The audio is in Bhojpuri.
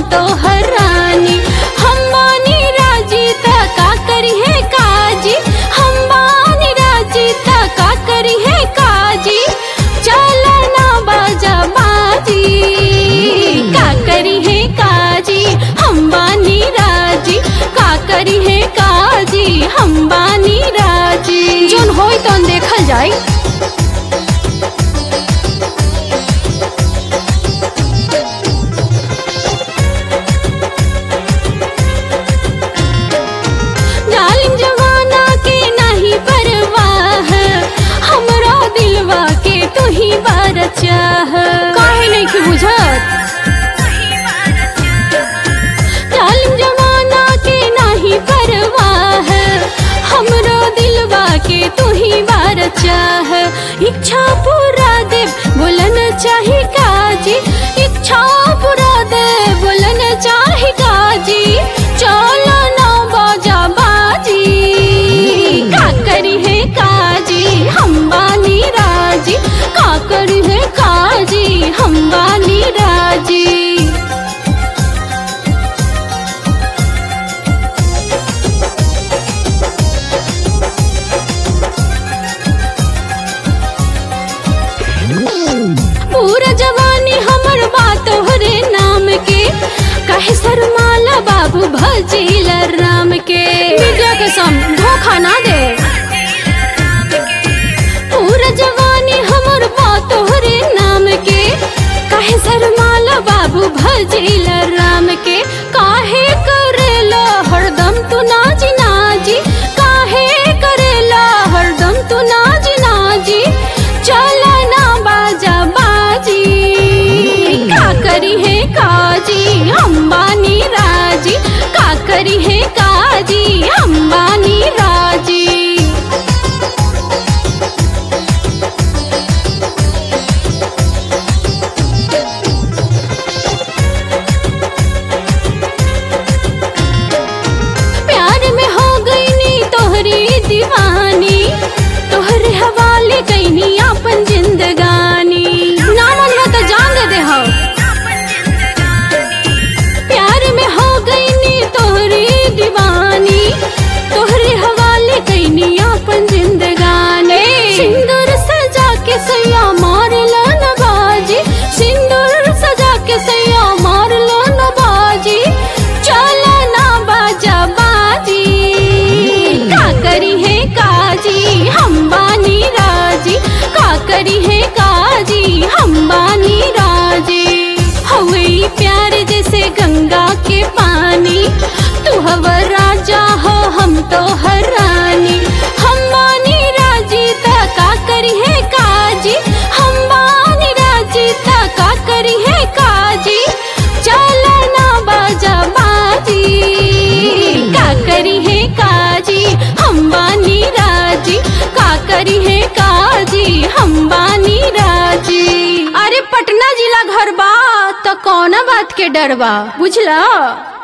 तो हरानी हम बानी राजी त का करी है काजी हम बानी राजी त का करी है काजी चल ना बाजा बाजी का करी है काजी हम बानी राजी का करी है काजी हम बानी राजी जोन होई तोन देखल जाई जालिम जमाना के नहीं परवाह हमरा दिलवा के तू ही बार चाह काहे नहीं की बुझत जालिम जमाना के नहीं परवाह हमरा दिलवा के तू ही बार चाह इच्छा पूरा दे बोलन चाही काजी इच्छा पूरा दे बोलन चाही काजी चलो ना बाजा बाजी का करी है काजी हम बानी राजी का करी है काजी हम बानी राजी पूरा जवानी हमर बात तोहरे नाम के कहे शर्माला बाबू भजील राम के विद्या के सम धोखा ना दे पूरा जवानी हमर बात तोहरे नाम के कहे शर्माला बाबू भजील राम के काहे करेला हरदम तू नाजी नाजी काहे करेला हरदम तू नाजी नाजी चल ना बाजा बाजी का करी है काजी हम बानी राजी का करी है काजी हम बानी राजी प्यार में हो गई नी तोहरी दीवानी तोहरे हवाले कैनी अपन जिंदगानी ना मन हो तो जान दे दे हो प्यार में हो गई नी तोहरी दीवानी तोहरे हवाले कैनी अपन जिंदगानी सिंदूर सजा के सैया मार लो न बाजी सिंदूर सजा के सैया मार लो न बाजी चल ना बाजा बाजी का करी है काजी हम बानी राजी का करी है काजी हम बानी राजी हवे ई प्यार जैसे गंगा के पानी तू हवा राजा हो हम तो हर रानी हम बानी राजी ता का करी है काजी हम बानी राजी ता का करी है काजी चल ना बाजा बाजी का करी है काजी हम बानी राजी का करी है काजी हम बानी राजी अरे पटना जिला घर बा तो कौन बात के डर बा बुझला